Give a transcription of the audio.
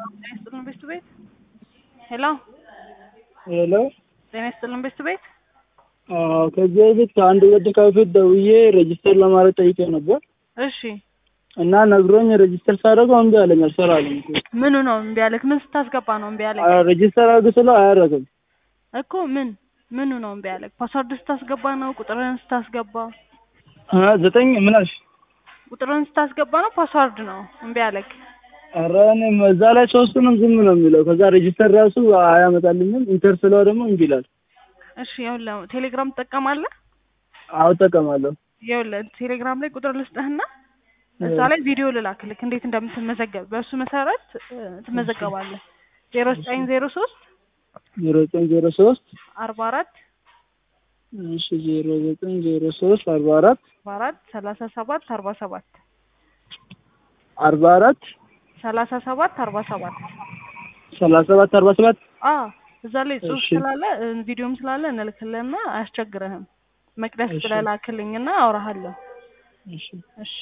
ጤና ይስጥልን ቤስት ቤት ሄሎ ሄሎ ጤና ይስጥልን ቤስት ቤት አዎ ከዚህ በፊት ከአንድ ወድ ከፊት ደውዬ ሬጅስተር ለማድረግ ጠይቄ ነበር እሺ እና ነግሮኝ ሬጅስተር ሳደርገው እምቢ አለኝ አልሰራልኝ ምኑ ነው እምቢ ያለክ ምን ስታስገባ ነው እምቢ ያለክ ሬጅስተር አድርግ ስለው አያደርግም እኮ ምን ምኑ ነው እምቢ ያለክ ፓስወርድ ስታስገባ ነው ቁጥርህን ስታስገባ አ ዘጠኝ ምን አልሽ ቁጥርህን ስታስገባ ነው ፓስወርድ ነው እምቢ ያለክ ኧረ እኔም እዛ ላይ ሶስቱንም ዝም ነው የሚለው ከዛ ሬጅስተር ራሱ አያመጣልኝም ኢንተር ስለው ደግሞ እምቢ ይላል እሺ ይኸውልህ ቴሌግራም ትጠቀማለህ አዎ እጠቀማለሁ ይኸውልህ ቴሌግራም ላይ ቁጥር ልስጥህና እዛ ላይ ቪዲዮ ልላክልክ እንዴት እንደምትመዘገብ በእሱ መሰረት እ፣ ትመዘገባለህ ዜሮ ዘጠኝ ዜሮ ሶስት ዜሮ ዘጠኝ ዜሮ ሶስት አርባ አራት እሺ ዜሮ ዘጠኝ ዜሮ ሶስት አርባ አራት አርባ አራት ሰላሳ ሰባት አርባ ሰባት አርባ አራት ሰላሳ ሰባት አርባ ሰባት ሰላሳ ሰባት አርባ ሰባት አ እዛ ላይ ጽሁፍ እሺ። ስላለ እ፣ ቪዲዮም ስላለ እንልክልህና አያስቸግርህም መቅደስ እሺ። ብለህ ላክልኝና አውራሃለሁ እሺ እሺ